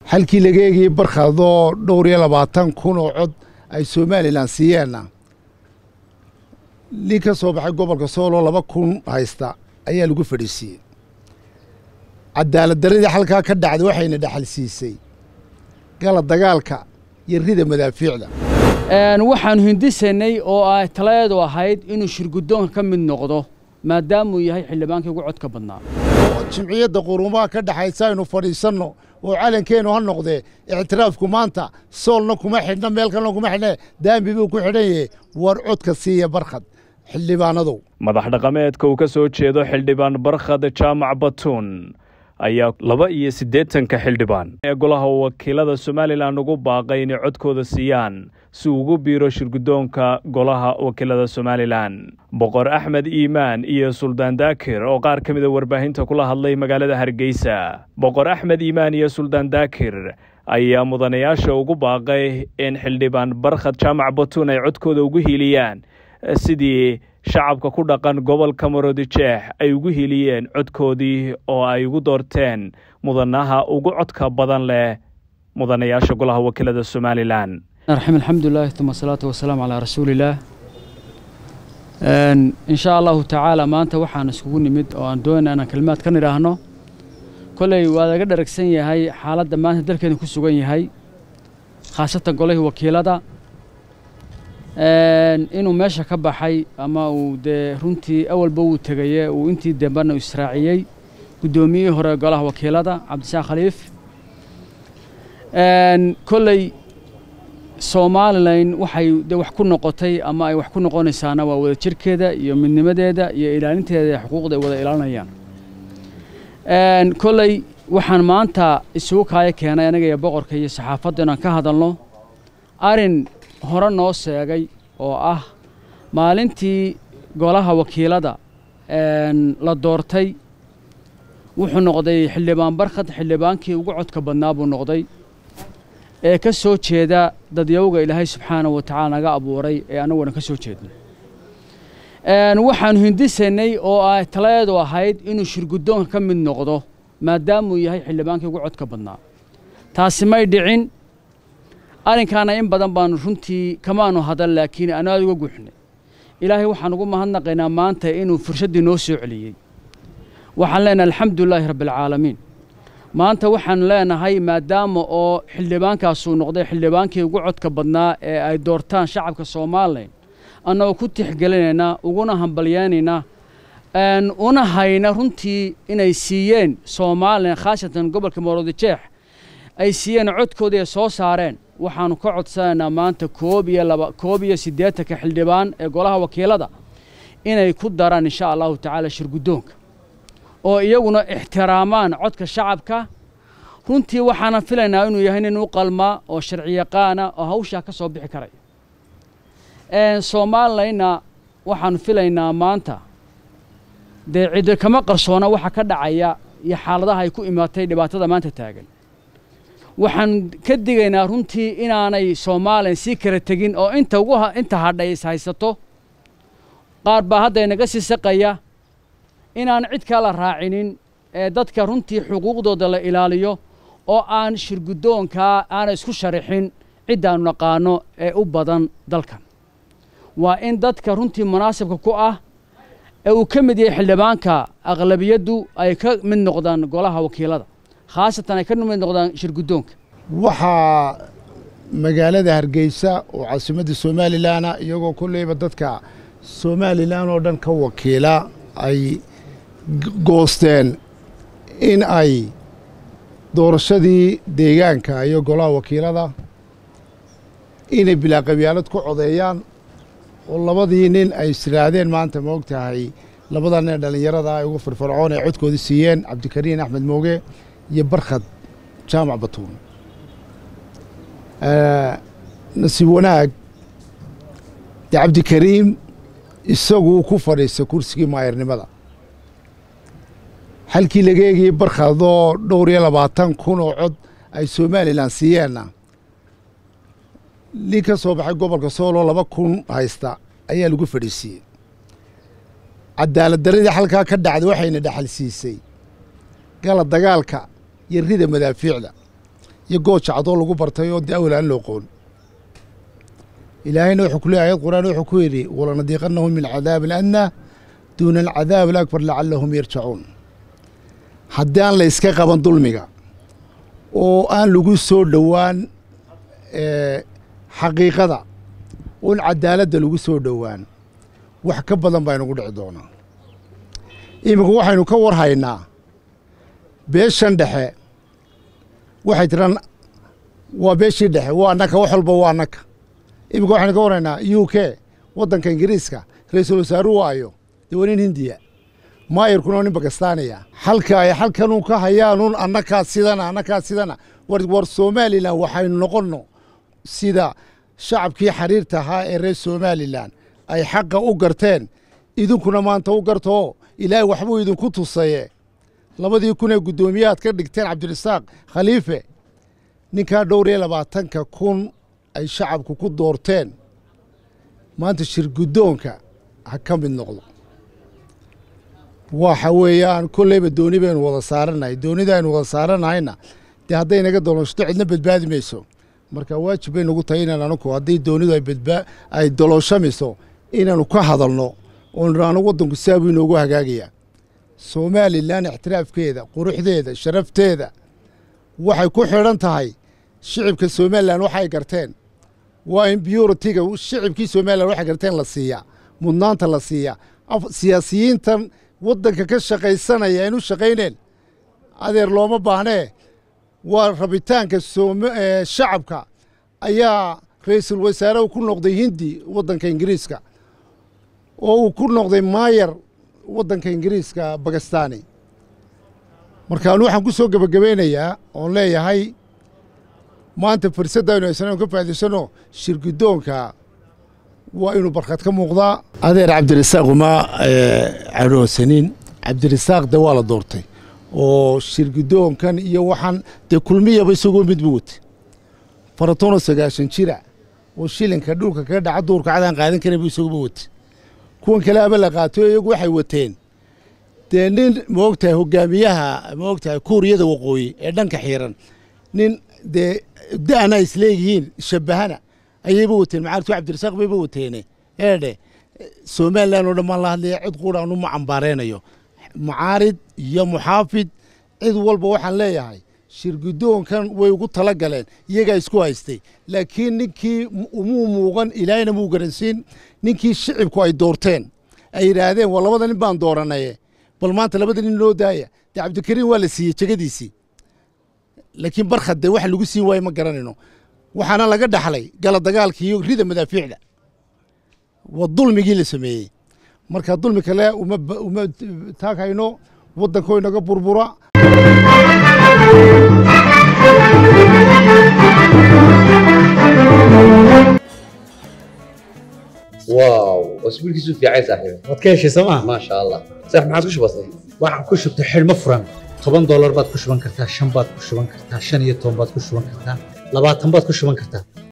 halkii laga eegayey barkhadoo dhowr iyo labaatan kun oo cod ay somalilan siiyeenna nin ka soo baxay gobolka sooloo laba kun haysta ayaa lagu fadhiisiiyey cadaalad darradii halkaa ka dhacday waxayna dhaxal siisay gala dagaalka iyo rida madaafiicda waxaanu hindisanay oo ay taladeedu ahayd inuu shirguddoonka ka mid noqdo maadaamuu yahay xildhibaankii ugu codka badnaa oo jimciyadda qurumaha ka dhexaysa aynu fadhiisanno oo calankeennu ha noqdee ictiraafku maanta soolna kuma xidhna meel kalena kuma xidhne daambi buu ku xidhan yahe war codka siiya barkhad xildhibaanadow madax dhaqameedka uu ka soo jeedo xildhibaan barkhad jaamac batuun ayaa laba iyo siddeetanka xildhibaan ee golaha wakiilada somalilan ugu baaqay inay codkooda siiyaan si uu ugu biiro shirguddoonka golaha wakiilada somalilan boqor axmed iimaan iyo suldaan daakir oo qaar ka mida warbaahinta kula hadlay magaalada hargeysa boqor axmed iimaan iyo suldaan daakir ayaa mudanayaasha ugu baaqay in xildhibaan barkhad jaamac batuun ay codkooda ugu hiiliyaan sidii shacabka ku dhaqan gobolka maroodijeex ay ugu hiliyeen codkoodii oo ay ugu doorteen mudanaha ugu codka badan leh mudanayaasha golaha wakiilada somalilan raxim alxamdulilah uma asalaatu wasalaamu calaa rasuulillaah in shaa allahu tacaala maanta waxaan iskugu nimid oo aan doonayna inaan kelimaad ka nidhaahno kolley waa laga dharagsan yahay xaaladda maanta dalkeena ku sugan yahay khaasatan golihii wakiilada inuu meesha ka baxay ama uu dee runtii awalba wuu tegaye uu intii dambena u israaciyey guddoomiyihii hore golaha wakiilada cabdisaaq khaliif kolley somalilan waxay de wax ku noqotay ama ay wax ku noqonaysaana waa wada jirkeeda iyo midnimadeeda iyo ilaalinteeda xuquuqda ay wada ilaalinayaan kolley waxaan maanta isugu kaaya keenay aniga iyo boqorka iyo saxaafadda inaan ka hadalno arin hore noo sheegay oo ah maalintii golaha wakiilada la doortay wuxuu noqday xildhibaan barkhad xildhibaankii ugu codka badnaa buu noqday ee ka soo jeeda dadyawga ilaahay subxaana wa tacaala naga abuuray ee annaguna ka soo jeedno waxaanu hindisanay oo ay taladeedu ahayd inuu shirguddoonka ka mid noqdo maadaamuu yahay xildhibaankii ugu codka badnaa taasi may dhicin arrinkaana in badan baanu runtii kamaanu hadal laakiin aanu aada uga guuxnay ilaahay waxaan ugu mahadnaqaynaa maanta inuu furshaddii noo soo celiyey waxaan leenahay alxamdulilaahi rabbialcaalamiin maanta waxaan leenahay maadaama oo xildhibaankaasuu noqday xildhibaankii ugu codka badnaa ee ay doortaan shacabka somalilan annagoo ku tixgelinaynaa uguna hambalyaynaynaa una hayna runtii inay siiyeen somalilan khaasatan gobolka maroodijeex ay siiyeen codkoodii ay soo saareen waxaanu ka codsanaynaa maanta koob iyo laba koob iyo siddeetanka xildhibaan ee golaha wakiilada inay ku daraan insha allahu tacaala shirguddoonka oo iyaguna ixtiraamaan codka shacabka runtii waxaanan filaynaa inuu yahay nin u qalmaa oo sharciyaqaana oo hawshaa ka soo bixi karaya somalilanna waxaanu filaynaa maanta dee ciddo kama qarsoona waxa ka dhacaya iyo xaaladaha ay ku imaatay dhibaatada maanta taagan waxaan ka digaynaa runtii inaanay soomaaliyan sii kala tegin oo inta ugu inta hadhay is haysato qaar baa hadda inaga sii saqaya inaan cid kala raacinin ee dadka runtii xuquuqdooda la ilaaliyo oo aan shirguddoonkaa aana isku sharixin ciddaannu naqaano ee u badan dalkan waa in dadka runtii munaasibka ku ah ee uu ka mid yahay xildhibaanka aqlabiyaddu ay ka mid noqdaan golaha wakiilada khaasatan ay ka mid noqdaan shirguddoonka waxaa magaalada hargeysa oo caasimadda somalilanna iyagoo kolleyba dadka somalilan oo dhan ka wakiila ay goosteen in ay doorashadii deegaanka iyo golaha wakiilada inay bilaa qabyaalad ku codeeyaan oo labadii nin ay israadeen maanta ma og tahay labada nin dhallinyarada ay ugu firfircoon ay codkoodii siiyeen cabdikariin axmed mooge iyo barkhad jaamac batuun nasiib wanaag dee cabdikariim isaguu ku fadhiista kursigii maayarnimada halkii laga eegayey barkhadoo dhowr iyo labaatan kun oo cod ay somalilan siiyeenna nin ka soo baxay gobolka sooloo laba kun haysta ayaa lagu fadhiisiiyey cadaalad darradii halkaa ka dhacday waxayna dhaxal siisay gala dagaalka iyo rida madaafiicda iyo gooja cadoo lagu bartay oo dee awal aan la oqoon ilaahayna wuxuu ku leeyahay ayad qur'aan wuxuu ku yidhi walanadiiqannahum min cadaabi aladnaa duuna alcadaab alakbar lacallahum yarjacuun haddii aan la iska qaban dulmiga oo aan lagu soo dhowaan xaqiiqada oon cadaaladda lagu soo dhowaan wax ka badan baa inugu dhici doonaa iminka waxaynu ka war haynaa beeshan dhexe waxay tiraan waa beeshii dhexe waa annaka wax walba waa annaka iminka waxaynu ka war haynaa u k waddanka ingiriiska ra-iisul wasaaruhu waayo dee waa nin hindiya maayirkuna nin bakistaaniya halka ay halkanun ka hayaanuun annakaa sidana annakaa sidana war war somalilan waxaynu noqonno sida shacabkii xariirta ahaa ee reer somalilan ay xaqa u garteen idinkuna maanta u gartoo ilaahay waxbuu idinku tusaye labadii kun ee guddoomiyahaad ka dhigteen cabdirasaaq khaliife ninkaa dhowr iyo labaatanka kun ay shacabku ku doorteen maanta shir guddoonka ha ka mid noqdo waxa weeyaan kolleyba dooni baynu wada saaranahay doonida aynu wada saaranahayna dee hadday naga dolooshto cidna badbaadi mayso marka waajib bay nagu tahay inaan anugu haddii doonidu ay badbaa ay dolooshamayso inaanu ka hadalno oo nidhaano waddanku saabuu inoogu hagaagayaa somalilan ixtiraafkeeda quruxdeeda sharafteeda waxay ku xidhan tahay shicibka somalilan waxay garteen waa in biyuritiga shicibkii somalilan waxay garteen la siiyaa mudnaanta la siiyaa siyaasiyiintan waddanka ka shaqaysanaya aynu shaqayneen adeer looma baahnee waa rabitaanka shacabka ayaa ra-iisul wasaarehu ku noqday hindi waddanka ingiriiska oo uu ku noqday maayar waddanka ingiriiska bakistani markaanu waxaan ku soo gebagabeynayaa oon leeyahay maanta fursadda aynu haysano ka faa'idaysano shir guddoonka waa inuu barkad ka muuqdaa adeer cabdirasaaq uma cadhoosanin cabdirasaaq de waa la doortay oo shir guddoonkan iyo waxaan dee kulmiyaba isagoo midbu watay faratono sagaashan jira oo shilinka dhulka kaga dhaca duurka cadaan qaadan karan bu isaguba watay kuwan kale aba la qaatoy iyagu waxay wateen dee nin maogtahay hogaamiyaha maogtahay kuuriyada waqooyi ee dhanka xiiran nin dee da'na isleeyihiin shabahana ayayba wateen macaartu cabdirasaaq bayba wateene eedhe somalilan oo dhan baan la hadlaya cid quudhaan uma cambaareynayo mucaarid iyo muxaafid cid walba waxaan leeyahay shir guddoonkan way ugu tala galeen iyagaa isku haystay laakiin ninkii umuu muuqan ilaahayna muu garansiin ninkii shicibku ay doorteen ay yidhaahdeen waa labada nin baan dooranaye bal maanta labada nin loo daaya dee cabdikariim waa la siiyey jegadiisii laakiin barkhad dee waxa lagu siin waaye ma garanayno waxaana laga dhaxlay gala dagaalka iyo rida madaafiicda waa dulmigii la sameeyey marka dulmi kale uma taagayno waddankoo inaga burbura واو اسبوعك في عايز صاحبي waad ka heshay sooma ما شاء الله صح ما عاد وش بصي waxaan ku shubtay xidhmo furan toban doolar baad ku shuban kartaa shan baad ku shuban kartaa shan iyo toban baad ku shuban kartaa labaatan baad ku shuban kartaa